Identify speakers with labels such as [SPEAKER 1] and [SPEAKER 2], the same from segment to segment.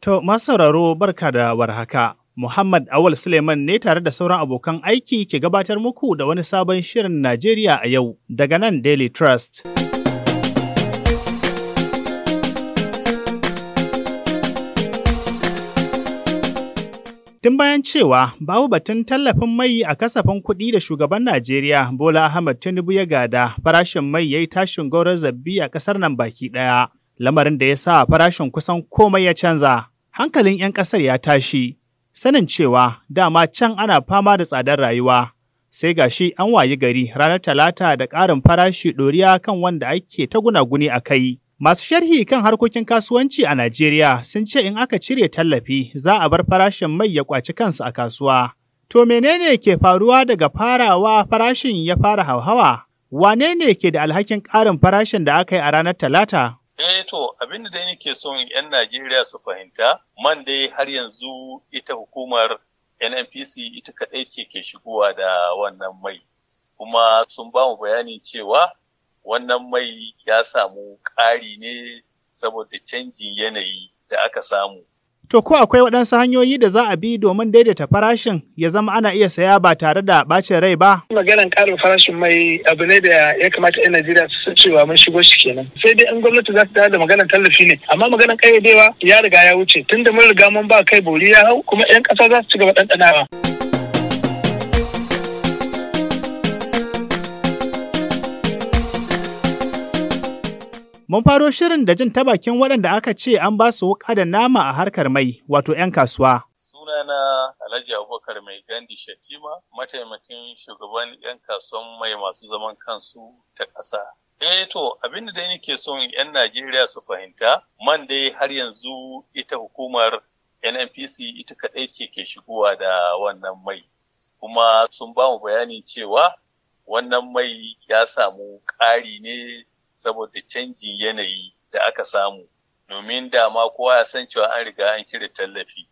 [SPEAKER 1] To, masu sauraro barka da warhaka. Muhammad Awal Suleiman ne tare da sauran abokan aiki ke gabatar muku da wani sabon shirin Najeriya a yau daga nan Daily Trust. Tun bayan cewa babu batun tallafin mai a kasafin kuɗi da shugaban Najeriya Bola Ahmed Tinubu ya gada farashin mai ya yi tashin gaurar zabbi a ƙasar nan baki ɗaya, lamarin da ya sa farashin kusan komai ya canza. Hankalin 'yan ƙasar ya tashi, sanin cewa dama can ana fama da tsadar rayuwa. Sai gashi an wayi gari ranar Talata da ƙarin farashi ɗoriya kan wanda ake ta gunaguni a kai. Masu sharhi kan harkokin kasuwanci a Najeriya sun ce in aka cire tallafi za a bar farashin mai ya kwaci kansa a kasuwa. To menene ke faruwa daga farawa farashin ya fara hauhawa? Wane ne ke da alhakin ƙarin farashin da aka yi a ranar Talata?
[SPEAKER 2] Eh to abin da dai nake son 'yan Najeriya su fahimta, man dai har yanzu ita hukumar NNPC ita kaɗai ce ke shigowa da wannan mai. Kuma sun ba mu bayanin cewa wannan mai ya samu ƙari ne saboda canjin yanayi da aka samu.
[SPEAKER 1] To ko akwai waɗansu hanyoyi da za a bi domin daidaita farashin ya zama ana iya saya ba tare da ɓacin rai ba?
[SPEAKER 3] Maganan ƙarin farashin mai abu ne da ya kamata 'yan Najeriya su san cewa mun shigo shi kenan. Sai dai in gwamnati za ta da maganan tallafi ne, amma maganan ƙayyadewa ya riga ya wuce tunda mun riga mun ba kai bori ya hau kuma 'yan ƙasa za su ci gaba ɗanɗanawa.
[SPEAKER 1] Mun faro shirin da jin ta bakin waɗanda aka ce an ba su wuƙa da nama a harkar mai, wato 'yan kasuwa.
[SPEAKER 2] Sunana Alhaji Abubakar Mai Gandi Shatima, mataimakin shugaban 'yan kasuwan mai masu zaman kansu ta ƙasa. Eh to, abinda dai nake son 'yan Najeriya su fahimta, man dai har yanzu ita hukumar NNPC ita kaɗai ce ke shigowa da wannan mai. Kuma sun ba mu bayanin cewa wannan mai ya samu ƙari ne saboda canjin yanayi da aka samu domin dama kowa ya san cewa an riga an cire tallafi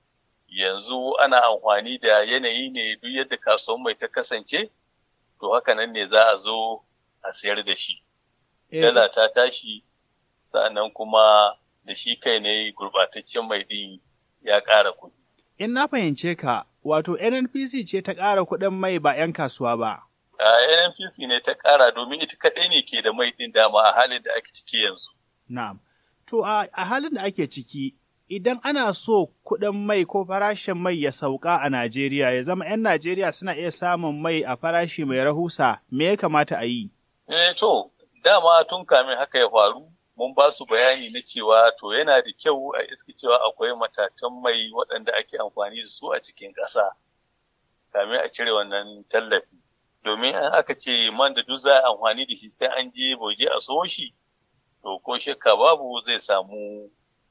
[SPEAKER 2] yanzu ana amfani da yanayi ne duk yadda kasuwan mai ta kasance to haka nan ne za a zo a sayar da shi dala ta tashi sa'annan kuma da shi kai ne gurbataccen mai din ya ƙara kuɗi.
[SPEAKER 1] In na fahimce ka, wato NNPC ce ta ƙara kuɗin mai ba 'yan kasuwa ba.
[SPEAKER 2] a NNPC ne ta ƙara domin ita kaɗai ne ke da mai ɗin dama a halin da ake ciki yanzu.
[SPEAKER 1] Na'am. To a halin da ake ciki, idan ana so kuɗin mai ko farashin mai ya sauka a Najeriya ya zama 'yan Najeriya suna iya samun mai a farashi mai rahusa, me ya kamata a yi?
[SPEAKER 2] Eh to, dama tun kamin haka ya faru, mun ba su bayani na cewa to yana da kyau a iska cewa akwai matatan mai waɗanda ake amfani da su a cikin ƙasa, kamin a cire wannan tallafi. domin an aka ce man da duk za a amfani da shi sai an je boje a so shi to ko shakka babu zai samu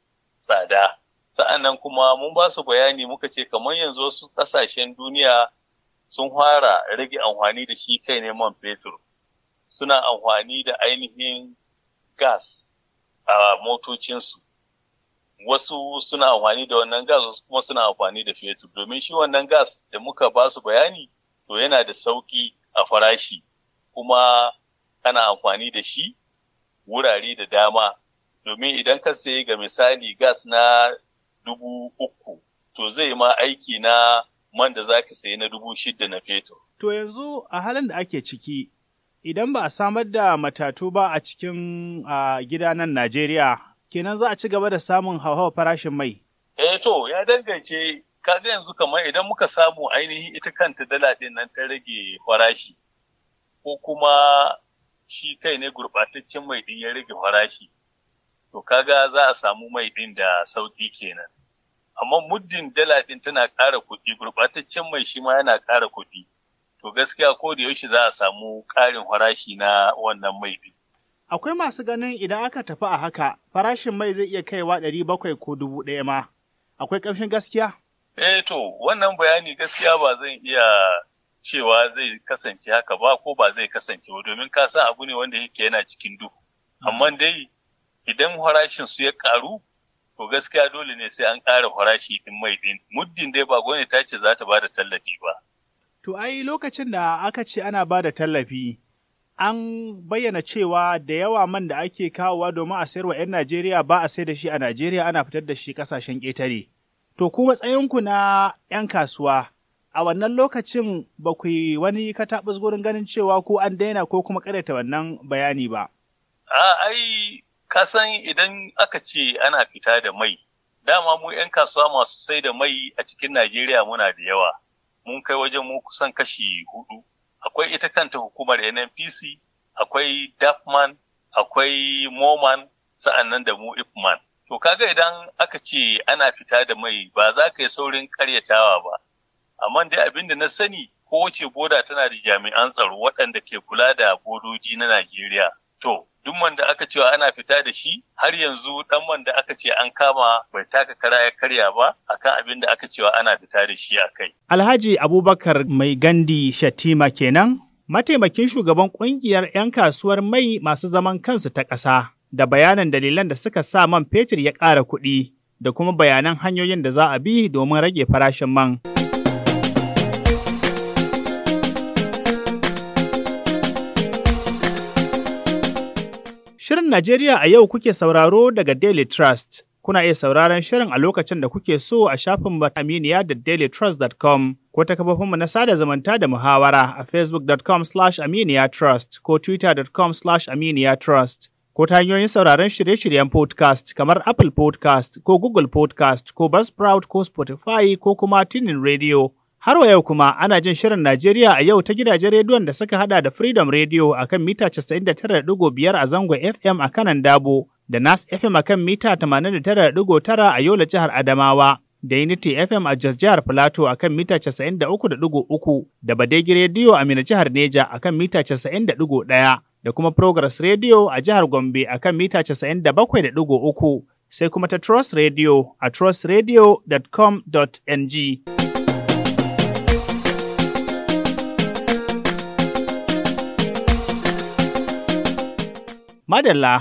[SPEAKER 2] tsada sa'annan kuma mun ba su bayani muka ce kamar yanzu wasu ƙasashen duniya sun fara rage amfani da shi kai ne man fetur suna amfani da ainihin gas a motocinsu wasu suna amfani da wannan gas wasu kuma suna amfani da fetur domin shi wannan gas da muka ba su bayani to yana da sauƙi a farashi kuma kana amfani da shi wurare da dama domin idan ka sayi ga misali gas na dubu uku to zai ma aiki na man da za ka sayi na dubu shida na fetur.
[SPEAKER 1] To yanzu a halin da ake ciki idan ba a samar da matatu ba a cikin gida nan Najeriya kenan za a ci gaba da samun hauhawar farashin mai.
[SPEAKER 2] Eh to ya dangance kaga yanzu kamar idan muka samu ainihin ita kanta dala ɗin nan ta rage farashi ko kuma shi kai ne gurɓataccen mai ɗin ya rage farashi to kaga za a samu mai ɗin da sauƙi kenan amma muddin dala ɗin tana ƙara kuɗi gurɓataccen mai shi ma yana ƙara kuɗi to gaskiya ko da yaushe za a samu ƙarin farashi na wannan mai ɗin.
[SPEAKER 1] Akwai masu ganin idan aka tafi a haka farashin mai zai iya kaiwa ɗari bakwai ko dubu ɗaya ma. Akwai ƙamshin gaskiya?
[SPEAKER 2] Eh to, wannan bayani gaskiya ba zan iya cewa zai kasance haka ba ko ba zai kasance ba domin ka san abu ne wanda yake yana cikin duhu. Amma dai idan farashin su ya karu to gaskiya dole ne sai an ƙara farashi din mai din. Muddin dai ba gwamnati ta ce za ta ba da tallafi ba.
[SPEAKER 1] To ai lokacin da aka ce ana ba da tallafi an bayyana cewa da yawa man da ake kawowa domin a sayarwa 'yan Najeriya ba a sai da shi a Najeriya ana fitar da shi ƙasashen ƙetare. To ku matsayinku na 'yan kasuwa, a wannan lokacin ba ku yi wani kataɓus gurin ganin cewa ko an daina ko kuma ƙaryata wannan bayani ba.
[SPEAKER 2] A ai, ka san idan aka ce ana fita da mai, dama mu 'yan kasuwa masu sai da mai a cikin Najeriya muna da yawa. Mun kai wajen mu kusan kashi hudu. Akwai ita kanta hukumar NNPC, akwai DAFMAN, akwai MOMAN, sa'annan da mu IFMAN. To kaga idan aka ce ana fita da mai ba za ka yi saurin karyatawa ba. Amma dai abin da na sani kowace boda tana da jami'an tsaro waɗanda ke kula da bodoji na Najeriya. To, duk man da aka cewa ana fita da shi har yanzu dan man da aka ce an kama bai taka kara ya karya ba akan abin da aka cewa ana fita da shi a kai.
[SPEAKER 1] Alhaji Abubakar Mai Gandi Shatima kenan, mataimakin shugaban kungiyar 'yan kasuwar mai masu zaman kansu ta ƙasa, da bayanan dalilan da suka sa man fetur ya ƙara kuɗi, da kuma bayanan hanyoyin da za a bi domin rage farashin man. Shirin Najeriya a yau kuke sauraro daga Daily Trust. Kuna iya sauraron shirin a lokacin da kuke so a shafin aminiya da dailytrust.com ko ta kafofinmu na sada zumunta da muhawara a facebook.com slash aminiyatrust ko twitter.com slash aminiyatrust ko ta hanyoyin sauraron shirye-shiryen podcast kamar Apple podcast ko Google podcast ko Buzzsprout ko Spotify ko kuma Tunin Radio. Har wa yau kuma ana jin shirin Najeriya a yau ta gidajen rediyon da suka hada da Freedom Radio a kan mita 99.5 a zangon FM a kanan Dabo, da Nas FM a kan mita 89.9 a Yola jihar Adamawa, da Unity FM a Jos jihar Filato a kan mita 93.3, da Badegi Radio a Mina jihar Neja a kan mita 90.1, da kuma Progress Radio a jihar Gombe a kan mita 97.3, sai kuma ta Trust Radio a trustradio.com.ng. Madalla,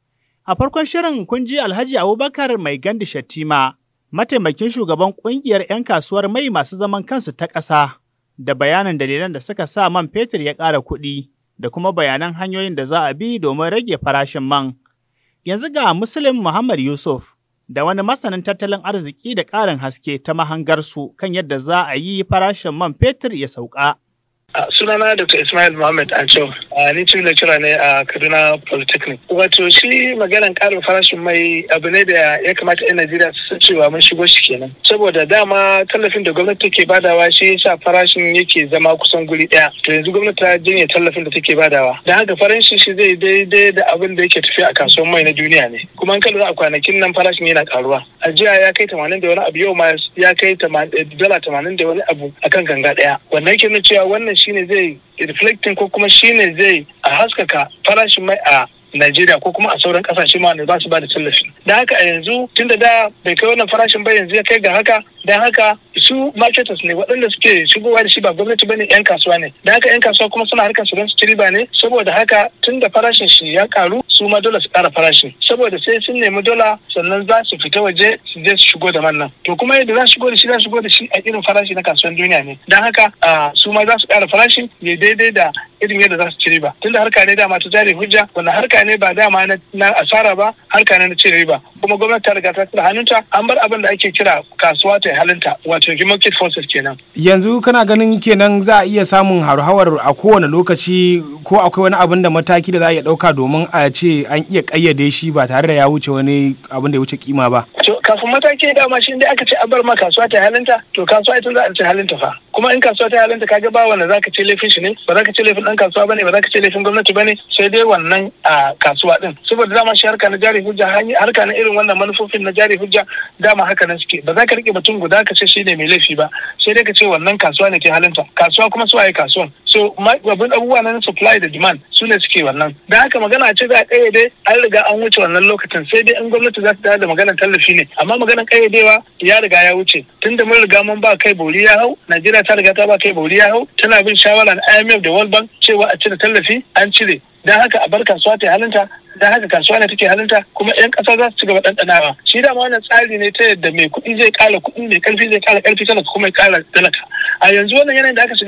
[SPEAKER 1] a farkon shirin kun ji Alhaji Abubakar Mai Gandi Shatima, mataimakin shugaban ƙungiyar 'yan kasuwar mai masu zaman kansu ta ƙasa, da bayanan dalilan da suka sa man fetur ya ƙara kuɗi, da kuma bayanan hanyoyin da za a bi domin rage farashin man. Yanzu ga Muslim Muhammad Yusuf, da wani masanin tattalin arziki da ƙarin haske ta mahangarsu kan yadda za a yi farashin man fetur ya sauka.
[SPEAKER 3] Uh, sunana Dr. Ismail Muhammad Ancho, uh, ni chief lecturer ne a uh, Kaduna Polytechnic. Wato shi maganan karin farashin mai abu ne da ya kamata 'yan Najeriya su san cewa mun shigo shi kenan. Saboda dama tallafin da gwamnati take badawa shi yasa farashin yake zama kusan guri ɗaya. To yanzu gwamnati ta janye tallafin da take badawa. Da haka farashin shi zai daidai da abin da yake tafiya a kasuwar mai na duniya ne. Kuma an lura a kwanakin nan farashin yana karuwa. A jiya ya kai tamanin da wani abu yau ma ya kai dala tamanin da wani abu akan ganga ɗaya. Wannan ke nuna cewa wannan shine zai reflecting ko kuma shine zai a haskaka farashin mai a Najeriya ko kuma a sauran kasashe ma ba su ba da tallafi. Da haka a yanzu tun da da bai kai wannan farashin ba yanzu ya kai ga haka don haka su marketers ne waɗanda suke shigowa da shi ba gwamnati bane yan kasuwa ne da haka yan kasuwa kuma suna harkar su don su ci riba ne saboda haka tun da farashin shi ya karu su ma dole su ƙara farashin saboda sai sun nemi dola sannan za su fita waje su je su shigo da man nan to kuma yadda za su shigo da shi za su shigo da shi a irin farashi na kasuwan duniya ne don haka su ma za su ƙara farashin ya daidai da irin yadda za su ci riba tunda harka ne dama ta jari hujja wannan harka ne ba dama na asara ba harka ne na cin riba kuma gwamnati ta riga ta tura hannunta an bar abin da ake kira kasuwa ta halinta wato market forces kenan
[SPEAKER 4] yanzu kana ganin kenan za a iya samun hauhawar a kowane lokaci ko akwai wani abin da mataki da za a iya ɗauka domin a ce an iya ƙayyade shi ba tare da ya wuce wani abin da ya wuce kima ba
[SPEAKER 3] to kafin mataki dama shi dai aka ce an bar ma kasuwa ta halinta to kasuwa ita za a ce halinta fa kuma in kasuwa ta halinta kaga ba wanda zaka ce laifin shi ne ba za ka ce laifin dan kasuwa bane ba za ka ce laifin gwamnati bane sai dai wannan a kasuwa din saboda dama shi harka na jari hujja harka na irin wannan manufofin na jari hujja dama haka nan suke ba za ka rike mutum guda ka ce shi ne mai laifi ba sai dai ka ce wannan kasuwa ne ke halinta kasuwa kuma su waye kasuwan so abin abubuwa na supply da demand su ne suke wannan da haka magana ce za a kayyade an riga an wuce wannan lokacin sai dai in gwamnati za ta da maganar tallafi ne amma maganar kayyadewa ya riga ya wuce tunda mun riga mun ba kai bori ya hau najeriya ta riga ta ba kai bori ya hau tana bin shawara na imf da world bank cewa a cire tallafi an cire don haka a bar kasuwa ta halinta don haka kasuwa ne take halinta kuma yan ƙasa za su ci gaba ɗanɗanawa shi dama wannan tsari ne ta yadda mai kuɗi zai ƙara kuɗi mai ƙarfi zai ƙara ƙarfi talaka kuma ya ƙara talaka a yanzu wannan yanayin da aka shiga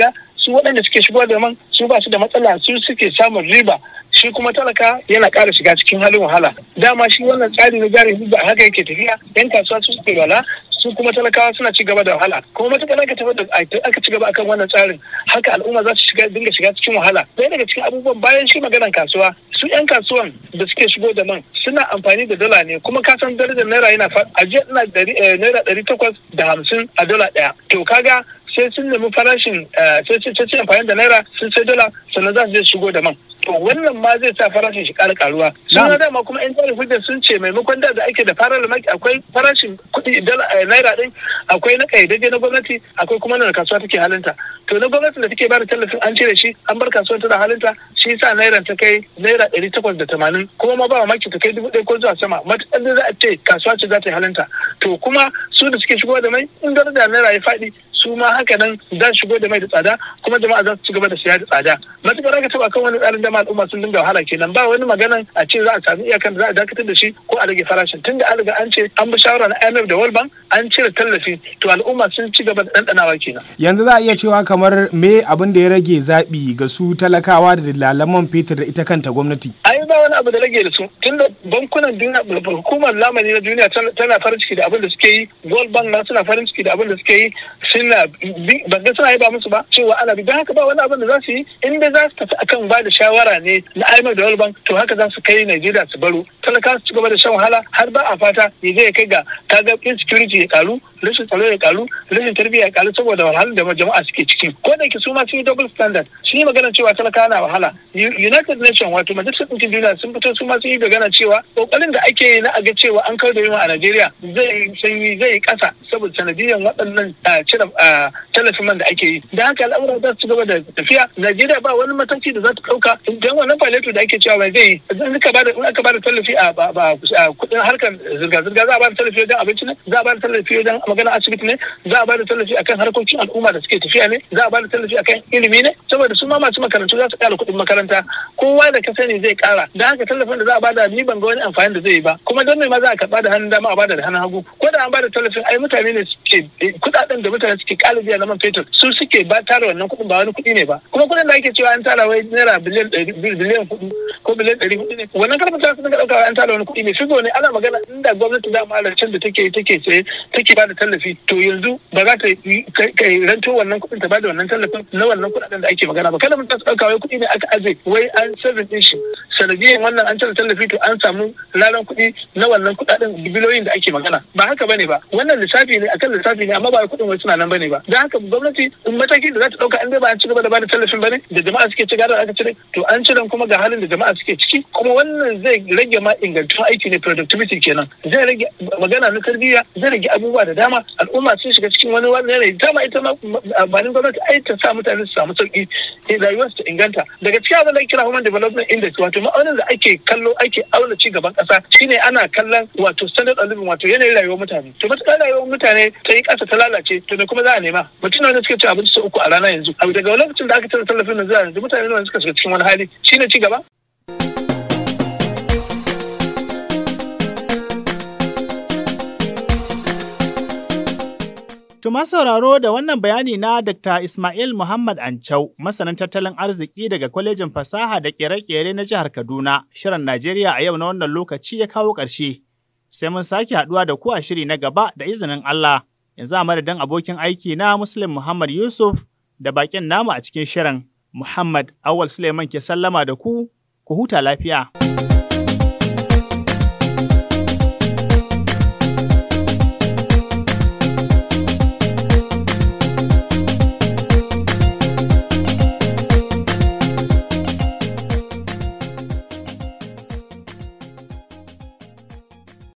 [SPEAKER 3] su waɗanda suke shigo da man su ba su da matsala su suke samun riba shi kuma talaka yana ƙara shiga cikin halin wahala dama shi wannan tsari na jari hujja haka yake tafiya yan kasuwa su suke wala su kuma talakawa suna ci gaba da wahala kuma matuƙar aka tafi da aka ci gaba akan wannan tsarin haka al'umma za su shiga dinga shiga cikin wahala ɗaya daga cikin abubuwan bayan shi maganar kasuwa su yan kasuwan da suke shigo da man suna amfani da dala ne kuma ka san darajar naira yana a jiya ina naira ɗari takwas da hamsin a dala ɗaya to kaga sai sun nemi farashin sai sai amfani da naira sun sai dala sannan za su je shigo da man to wannan ma zai sa farashin shi ƙara karuwa suna dama kuma yan jari hujjar sun ce maimakon da ake da farar maki akwai farashin kuɗi naira ɗin akwai na ƙayyadajje na gwamnati akwai kuma na kasuwa take halinta to na gwamnatin da take bada tallafin an cire shi an bar kasuwa tana halinta shi sa naira ta kai naira ɗari takwas da tamanin kuma ma ba maki ta kai dubu ɗaya ko zuwa sama matuƙar da za a ce kasuwa ce za ta yi halinta to kuma su da suke shigo da mai in daraja naira ya faɗi su ma haka nan za su shigo da mai da tsada kuma jama'a za su ci gaba da siya da tsada matuƙar aka taɓa kan wani tsarin jama'a al'umma sun dinga wahala kenan ba wani maganan a ce za a sami iyakan da za a dakatar da shi ko a rage farashin tunda an riga an ce an bi shawara na IMF da World Bank an cire tallafi to al'umma sun ci gaba da ɗanɗanawa kenan.
[SPEAKER 4] Yanzu za a iya cewa kamar me abin da ya rage zaɓi ga su talakawa da dalalan man fetur da ita kanta gwamnati.
[SPEAKER 3] Ai ba wani abu da rage da su tunda bankunan duniya hukumar lamani na duniya tana farin ciki da abin da suke yi World Bank na suna farin ciki da abin da suke yi suna ban ga suna yi ba musu ba cewa ana bi don haka ba wani abin da za su yi inda za su tafi akan ba da shawara ne na IMF da World Bank to haka za su kai Najeriya su baro talaka su ci gaba da shan wahala har ba a fata ya je ya kai ga kaga insecurity ya karu rashin tsaro ya karu rashin tarbiyya ya karu saboda wahalar da jama'a suke ciki ko da ke su ma sun yi double standard sun yi magana cewa talaka na wahala United Nations wato majalisar ɗinkin duniya sun fito su ma sun yi magana cewa kokarin da ake yi na a ga cewa an kawo da yunwa a Najeriya zai sanyi zai yi ƙasa saboda sanadiyan waɗannan cire tallafin man da ake yi da haka al'amura za su ci gaba da tafiya Najeriya ba wani mataki da za ta ɗauka don wannan faleto da ake cewa bai zai in aka bada in aka bada tallafi a kudin harkar zirga zirga za a bada tallafi wajen abinci ne za a bada tallafi wajen magana asibiti ne za a bada tallafi akan harkokin al'umma da suke tafiya ne za a bada tallafi akan ilimi ne saboda su ma masu makarantu za su ƙara kuɗin makaranta kowa da ka sani zai ƙara da haka tallafin da za a bada ni ban ga wani amfani da zai yi ba kuma don me ma za a karɓa da hannun dama a bada da hannun hagu ko da an bada tallafin ai mutane ne suke kuɗaɗen da mutane suke ƙara biya na man fetur su suke ba tara wannan kuɗin ba wani kuɗi ne ba kuma kuɗin da ake cewa an tara wai naira biliyan biliyan kuɗi ko biliyan ɗari hudu ne wannan karfin ta sun ɗauka an tara wani kuɗi ne shigo ne ana magana inda gwamnati da can da take take tsaye take ba da tallafi to yanzu ba za ta kai ranto wannan kuɗin ta ba da wannan tallafin na wannan kuɗaɗen da ake magana ba kada mun ta ɗauka wai kuɗi ne aka aje wai an sirrin ɗin shi sanadiyan wannan an cire tallafi to an samu lalan kuɗi na wannan kuɗaɗen biliyoyin da ake magana ba haka bane ba wannan lissafi ne akan lissafi ne amma ba kuɗin wai suna nan bane ba don haka gwamnati in matakin da za ta ɗauka an dai ba an ci gaba da ba da tallafin bane da jama'a suke ci gaba da aka cire to an cire kuma ga halin da jama'a suke ciki kuma wannan zai rage ma ingantun aiki ne productivity kenan zai rage magana na tarbiyya zai rage abubuwa da dama al'umma sun shiga cikin wani wani yanayi dama ita ma amfanin gwamnati ai ta sa mutane su samu sauki rayuwar su ta inganta daga cikin abin da kira human development index wato ma'aunin da ake kallo ake auna ci gaban kasa shine ana kallon wato standard of living wato yanayin rayuwar mutane to matuƙar rayuwar mutane ta yi ƙasa ta lalace to me kuma za a nema mutum wanda suke ci abinci sau uku a rana yanzu abu daga lokacin da aka cire tallafin nan zuwa yanzu mutane nawa suka shiga cikin wani hali shine ci gaba
[SPEAKER 1] Tuma sauraro da wannan bayani na Dr. Ismail Muhammad Ancau, masanin tattalin arziki daga kwalejin fasaha da kere-kere na jihar Kaduna, shirin Najeriya a yau na wannan lokaci ya kawo ƙarshe. Sai mun sake haɗuwa da ku a shiri na gaba da izinin Allah. Yanzu a madadin abokin aiki na Muslim Muhammad Yusuf da bakin namu a cikin shirin. Muhammad Awal Suleiman ke sallama da ku, ku huta lafiya.